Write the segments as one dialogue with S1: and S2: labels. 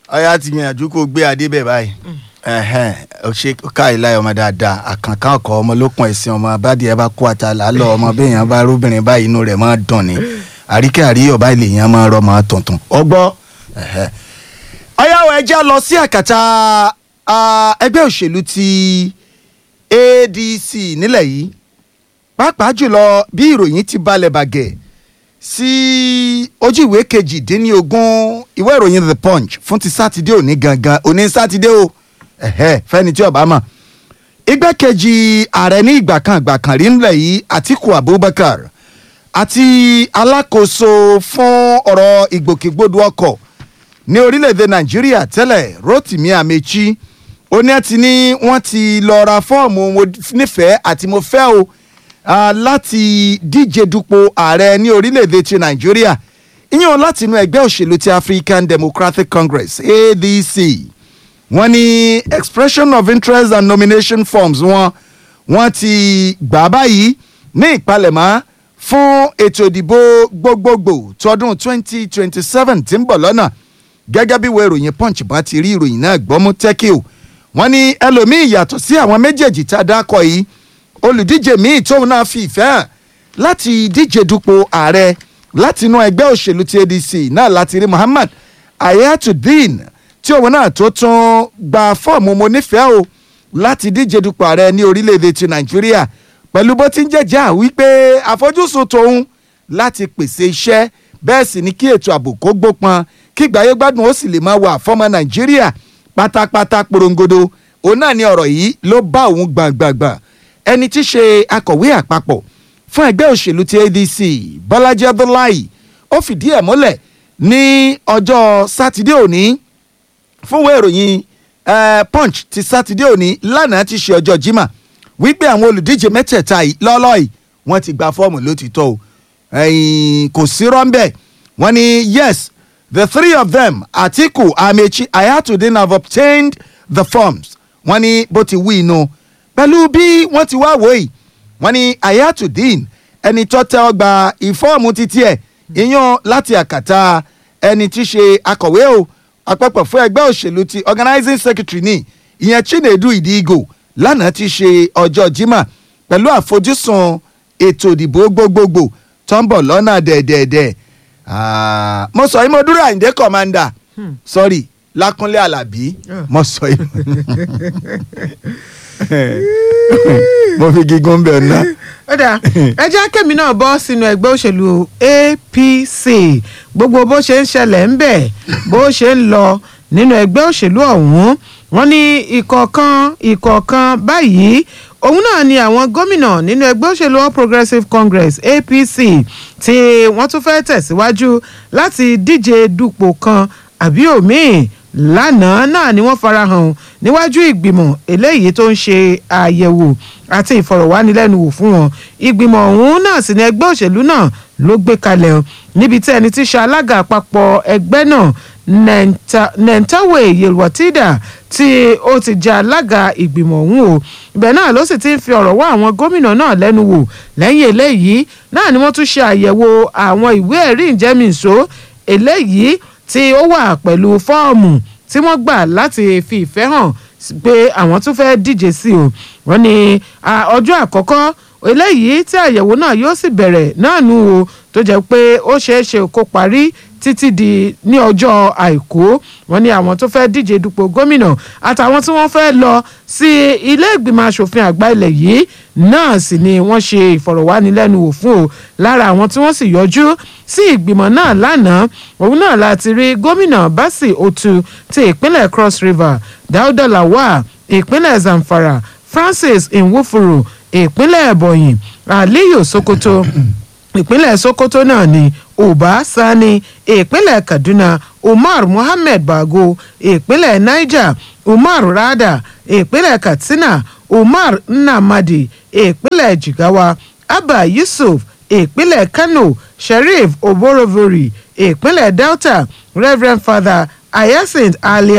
S1: ọyá ti gbìyànjú kó gbé adé bẹ̀ báyìí ẹhẹn ó ṣe káìláì ọmọ dáadáa àkànkàn ọkọ ọmọ lókun ẹsìn ọmọ abádìẹ bá kó àtàlà lọ ọmọ béèyàn bá róbìnrin báyìí inú rẹ̀ máa dùn ni àríkẹ́ àríyọ̀ báyìí lèèyàn máa rọ máa tuntun ọgbọ́ ọyáwó ẹjẹ́ lọ sí àkàtà ah, ẹgbẹ́ òṣèlú ti ADC nílẹ̀ yìí pàápàá jùlọ bí ìròyìn ti balẹ̀ bàgẹ́ sí ojú ìwé kejìdínlógún ìwé ìròyìn the punch fún ti sátidé òní gangan òní sátidé o ẹ̀hẹ́ fẹ́ni tí ó bá mọ̀ igbákejì ààrẹ ní ìgbà kan ìgbà kan rí nílẹ̀ yìí Atiku Abubakar àti alákòóso fún ọ̀rọ̀ ìgbòkègbodò ọkọ̀ ní orílẹ̀-èdè Nàìjíríà tẹ́lẹ̀ Rotimi Amechi ó ní àti ní wọ́n ti lọ ra fọ́ọ̀mù mo nífẹ̀ẹ́ àti mo fẹ́ o ah, láti díje dupò ààrẹ ní orílẹ̀-èdè ti Nàìjíríà ìyẹn láti inú ẹgbẹ́ òṣèlú ti African Democratic Congress ADC wọ́n ní expression of interest and nomination forms wọn wọ́n ti gbà báyìí ní ìpalẹ̀mọ́ fún ètò ìdìbò gbogbogbò tọdún 2027 tí ń bọ̀ lọ́nà gẹ́gẹ́ bí ìwé ìròyìn punch bá ti rí ìròyìn náà gbọ́mú tẹ́kì o wọ́n ní ẹlòmíì yàtọ̀ sí àwọn méjèèjì tá a dákọ̀ yìí olùdíje míì tóun náà fi ìfẹ́ hàn láti díje dupò ààrẹ láti inú ẹgbẹ́ òṣèlú ti ADC náà láti rí Muhammad Ayatollah tí òun náà tó tún gba fọ́ọ̀mù mo nífẹ̀ẹ́ o láti díje dupò ààrẹ ní orílẹ̀-èdè ti Nàìjíríà pẹ̀lú bó ti ń jẹ́jà wípé àfojúsùn tòun láti pèsè iṣẹ́ bẹ́ẹ̀ sì ni kí ètò ààbò kó gbópọn kí ìgbáyé gbádùn ó sì lè máa wà fọ́mọ Nàìjíríà pátápátá porongodo òun náà ni ọ̀rọ̀ yìí ló bá òun gbàngbàngbà ẹni tí í ṣe akọ̀wé àpapọ̀ fún ẹgbẹ́ òṣèlú ti ADC Bọ́lájí Abdullahi ó fìdí ẹ̀ múlẹ̀ ní ọjọ́ sátidé òní fúnwé ìròyìn eh, punch ti sátidé òní lánàá ti ṣe ọjọ́ jimá wípé àwọn olùdíje mẹ́tẹ̀ẹ̀ta yìí lọ́lọ́ yìí wọ́n ti gba fọ́ọ̀mù lótìtọ́ o ẹ̀yìn kò sí rọ́ńbẹ́ wọ́n ní yes the three of them Atiku Amechi Ayatollah have obtained the forms wọ́n ní bó ti wí inú pẹ̀lú bí wọ́n ti wá wòye wọ́n ní Ayatollah ẹni tó tẹ́ ọ gba ìfọ́ọ̀mù títí ẹ̀ ìyàn láti àkàtà ẹni tí ṣe akọ̀wé o àpapọ̀ fún ẹgbẹ́ òṣèlú ti organizing secretary ní ìyẹn Chinedu Idigo lánàá ti ṣe ọjọ́ Jímọ̀ pẹ̀lú àfojúsùn ètò ìdìbò gbogbogbò tó ń bọ̀ lọ́nà dẹ̀dẹ̀dẹ̀ Ah, mo sọ yìí mo dúró Àyìndé commander sorry Lákúnlé Àlàbí mo sọ yìí mo fi gígùn bẹ̀ ná.
S2: ó dáa ẹ jẹ́ kẹ́mi náà bọ́ sínú ẹgbẹ́ òṣèlú APC gbogbo bó ṣe ń ṣẹlẹ̀ ń bẹ̀ bó ṣe ń lọ nínú ẹgbẹ́ òṣèlú ọ̀hún wọ́n ní ìkọ̀ọ̀kan ìkọ̀ọ̀kan báyìí òun náà ni àwọn gómìnà nínú ẹgbẹ́ òṣèlú All Progressives Congress APC tí wọ́n tún fẹ́ tẹ̀síwájú láti díje dupò kan àbí òmíì lánàá náà ni wọ́n farahàn níwájú ìgbìmọ̀ eléyìí tó ń ṣe àyẹ̀wò àti ìfọ̀rọ̀wánilẹ́nuwò fún wọn ìgbìmọ̀ ọ̀hún náà sì ni ẹgbẹ́ òṣèlú náà ló gbé kalẹ̀ o níbi tí ẹni tí ṣe alága àpapọ̀ ẹgbẹ́ náà nentawe yelwatida tí ó ti jẹ́ alága ìgbìmọ̀ ọ̀hún o ibẹ̀ náà ló sì ti ń fi ọ̀rọ̀ wá àwọn gómìnà náà lẹ́nu wò lẹ́yìn eléyìí náà ni wọ́n tún ṣe àyẹ̀wò àwọn ìwé ẹ̀rí ìjẹ́mìíṣó eléyìí tí ó wà pẹ̀lú fọ́ọ̀mù tí wọ́n gbà láti fi ìfẹ́ hàn pé àwọn tún fẹ́ díje sí o wọ́n ní ọjọ́ àkọ́kọ́ eléyìí tí àyẹ̀wò náà yóò sì bẹ̀rẹ̀ náà nù o tó jẹ́ pé ó ṣeé ṣe kó parí títí di ní ọjọ́ àìkú wọ́n ní àwọn tó fẹ́ díje dupò gómìnà àtàwọn tí wọ́n fẹ́ lọ sí ilé ìgbìmọ̀ asòfin àgbà ilẹ̀ yìí náà sì ni wọ́n ṣe ìfọ̀rọ̀wánilẹ́nuwò fún o lára àwọn tí wọ́n sì yọjú sí ìgbìmọ̀ náà lánàá òun náà láti rí gómìnà Basi Otu ti ìpínlẹ̀ Cross River Dauda Lawal ìpínlẹ̀ Zamfara Francis Nwufuru ìpínlẹ̀ Ebonyi Aliyu Sokoto ìpínlẹ̀ Sokoto náà ni Uba Sani ìpínlẹ̀ Kaduna Umar Muhammed Bago ìpínlẹ̀ Niger Umar Rada ìpínlẹ̀ Katsina Umar Nnamdi ìpínlẹ̀ Jigawa Abba Yusuf ìpínlẹ̀ Kano Sheriff Oborevori ìpínlẹ̀ Delta Reverend Father Hyacinth Alia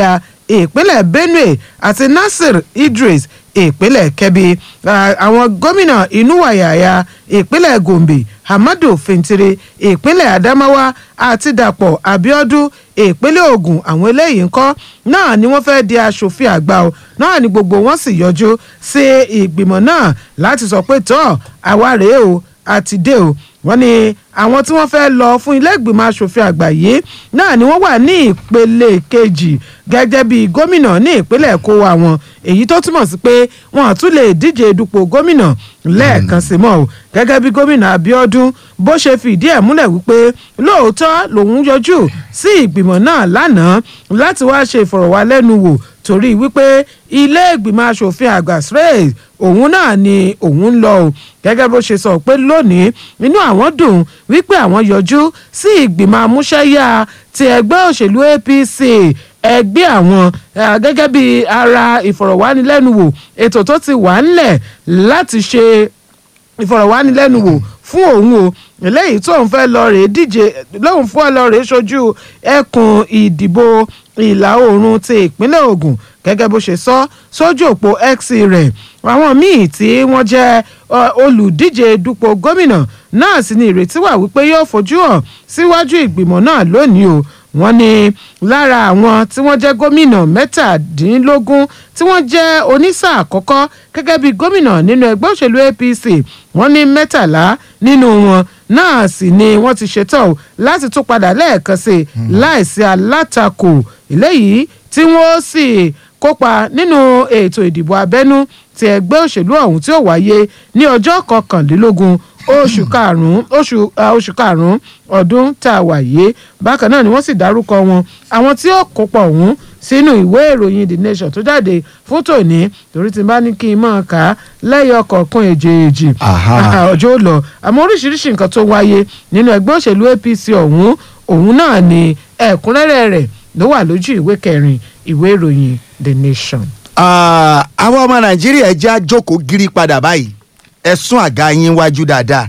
S2: ìpínlẹ̀ benue àti nasir idris ìpínlẹ̀ kebbi Ah, àwọn gómìnà inúwàyàyà ìpínlẹ̀ gombe hamadu fintiri ìpínlẹ̀ adamawa àti dàpọ̀ abiodun ìpínlẹ̀ ogun àwọn eléyìí ńkọ́ náà ni wọ́n fẹ́ di aṣòfin àgbà o náà ni gbogbo wọn sì yọjú sí ìgbìmọ̀ náà láti sọ pé tọ́ àwa rèé o àti dé o wọ́n ní àwọn tí wọ́n fẹ́ lọ fún ilé ìgbìmọ̀ asòfin àgbà yìí náà ni wọ́n wà ní ìpele kejì gẹ́gẹ́ bí gómìnà ní ìpínlẹ̀ kó wa wọn èyí tó túmọ̀ sí pé wọn àtún lè díje dupò gómìnà lẹ́ẹ̀kan sí mọ́ o gẹ́gẹ́ bí gómìnà abiodun bó ṣe fìdí ẹ̀ múlẹ̀ wípé lóòótọ́ lòun yọjú sí ìgbìmọ̀ náà lánàá láti wá ṣe ìfọ̀rọ̀wálẹ́nuwò torí wípé ilé ìgbìmọ̀ asòfin àgbà srey òun náà ni òun ń lọ o gẹ́gẹ́ bó ṣe sọ pé lónìí inú àwọn dùn wípé àwọn yọjú sí ìgbìmọ̀ amúṣẹ́yà ti ẹgbẹ́ òṣèlú apc ẹgbẹ́ àwọn eh, gẹ́gẹ́ bí ara ìfọ̀rọ̀wánilẹ́nuwò ètò tó ti wà ńlẹ̀ láti ṣe ìfọ̀rọ̀wánilẹ́nuwò fún òun o eléyìí tóun fẹ́ lọ rèé díje lóun fún ọ lọ rèé ṣojú ẹkùn ìdìbò ìlà oòrùn ti ìpínlẹ̀ ogun gẹ́gẹ́ bó ṣe sọ sójú òpó x rẹ̀ àwọn míì tí wọ́n jẹ́ ọ, olùdíje dupò gómìnà náà sì ni ìrètí wà wípé yóò fojú hàn síwájú ìgbìmọ̀ náà lónìí o wọ́n ní lára àwọn tí wọ́n jẹ́ gómìnà mẹ́tàdínlógún tí wọ́n jẹ́ onísáà àkọ́kọ́ gẹ́gẹ́ bí gómìnà nínú ẹgbẹ́ òṣèlú apc wọ́n ní mẹ́tàlá nínú wọn náà sì ni wọ́n ti ṣetán o láti tún padà lẹ́ẹ̀kan sí i láìsí alátakò eléyìí tí wọ́n sì kópa nínú ètò ìdìbò abẹ́nú ti ẹgbẹ́ òṣèlú ọ̀hún tí ó wáyé ní ọjọ́ kọkànlélógún oṣù karùn-ún oṣù ah, oṣù karùn-ún ọdún tá a wà yìí bákan náà ni wọ́n sì dárúkọ wọn àwọn tí ó kópa ọ̀hún sínú ìwé ìròyìn the nation tó jáde fún tòní torí tí n bá ní kí n máa kà á lẹ́yọ̀ kọ̀ọ̀kan èjèèjì
S1: Aha.
S2: ọjọ́ ó lọ àmọ́ oríṣiríṣi nǹkan tó wáyé nínú ẹgbẹ́ òṣèlú apc ọ̀hún òun náà ni ẹ̀kúnrẹ́rẹ́ rẹ̀ ló wà lójú ìwé kẹrin ìwé ìròyìn the nation.
S1: Ah, àwọn ọmọ nàìjíríà ẹ jẹ́ àjókòó gírí padà báyìí ẹ sún àga yín wájú dáadáa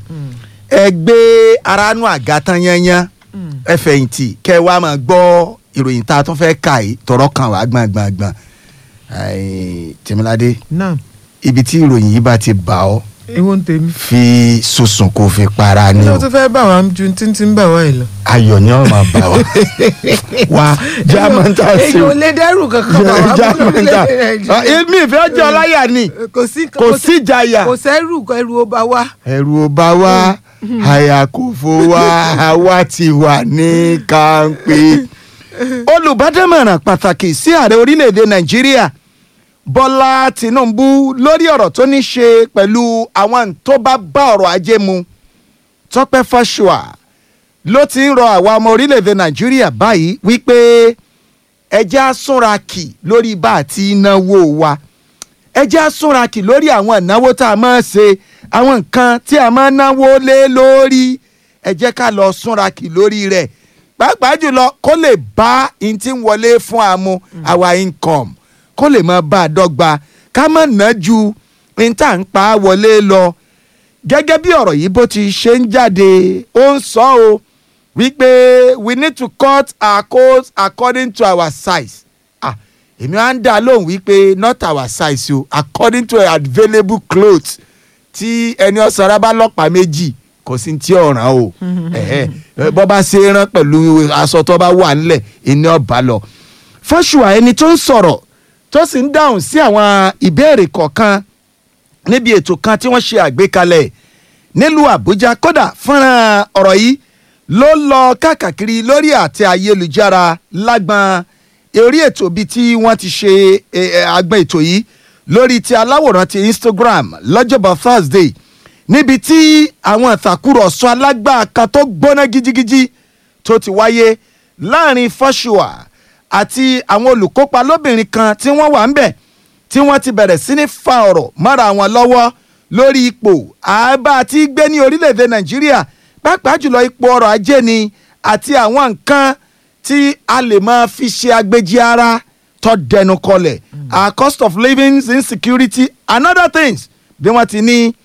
S1: ẹ gbé aránú àga tán yányán ẹ fẹ̀yìntì kẹ́ ẹ wá máa gbọ́ ìròyìn tá a tún fẹ́ kà yìí tọrọ kan wá gbọ̀ngbọ̀ngbọ̀n tèmíládé
S2: náà
S1: ibi tí ìròyìn yìí bá ti bà ọ́
S2: ewo ń tèmi.
S1: fi sùsùn kó fi para ni
S2: ní
S1: o
S2: o tún fẹ́ bà wá ju títí ń bà wá yìí lọ.
S1: ayọ̀ ni ọ̀ máa bà wá wá jámọ́ntà sí
S2: èyí ò lè dẹ́rù kankan bà wá fún
S1: jámọ́ntà
S2: orílẹ̀-èdè Nàìjíríà.
S1: èmi ìfẹ́ jẹ́ ọláyà ni
S2: kò sí
S1: kò sí ìjayà.
S2: kò sẹ́rù ẹrù ó bá wá.
S1: ẹ̀rù ò bá wa àyà kò fò wá àwa ti wà ní kàńpé. olùbádámọ̀ràn pàtàkì sí ààrẹ orílẹ̀-èdè nàìjíríà bọ́lá tìǹbù lórí ọ̀rọ̀ tó ní ṣe pẹ̀lú àwọn tó bá bá ọ̀rọ̀ ajé mu tọ́pẹ́ fáṣùà ló ti ń rọ àwa ọmọ orílẹ̀-èdè nàìjíríà báyìí wípé ẹjẹ́ á súnra kì lórí bá àti náwó wa ẹ jẹ́ á súnra kì lórí àwọn ìnáwó tá a máa ṣe àwọn nǹkan tí a máa náwó lé lórí ẹ jẹ́ ká lọ súnra kì lórí rẹ̀ pàápàá jùlọ kó lè bá in tí ń wọlé fún àmú our income kó lè máa bá a dọ́gba ká má ná ju in tá à ń pa á wọlé lọ gẹ́gẹ́ bí ọ̀rọ̀ yìí bó ti ṣe ń jáde ó ń sọ o wípé we need to cut our coats according to our size ah èmi á ń dá lóhùn wípé not our size o according to available clothes tí ẹni ọ̀sára bá lọ́pàá méjì kò sí tí ọ̀ràn o ẹ̀hẹ́, bọ́ bá ṣe é rán pẹ̀lú aṣọ tó bá wà nílẹ̀ ìní ọba lọ. fọ́ṣùà ẹni tó ń sọ̀rọ̀ tó sì ń dáhùn sí àwọn ìbéèrè kọ̀ọ̀kan níbi ètò kan tí wọ́n ṣe àgbékalẹ̀ nílùú àbújá kódà fọ́nrán ọ̀rọ̀ yìí ló lọ káàkiri lórí àtẹ ayélujára lágbọn orí ètò bíi tí wọ́n ti ṣe eh, eh, agbọn ètò yìí lórí ti aláwòrán ti instagram lọ́jọ́bọ̀ thursday níbi tí àwọn ìtàkùrọ̀sọ alágbá kan tó gbóná gidigidi tó ti wáyé láàrin fọ́ṣùà àti àwọn olùkópa lóbìnrin kan tí wọ́n wà ń bẹ̀ tí wọ́n ti bẹ̀rẹ̀ sí ní fa ọ̀rọ̀ mọ́ra wọn lọ́wọ́ lórí ipò àbá àti gbé ní orílẹ̀-èdè nàìjíríà pàápàá jùlọ ipò ọrọ̀ ajé ni àti àwọn nǹkan tí a lè máa fi ṣe agbèjì ara tó dẹnu kọlẹ̀ our cost of living insecurity and other things bí wọ́n ti ní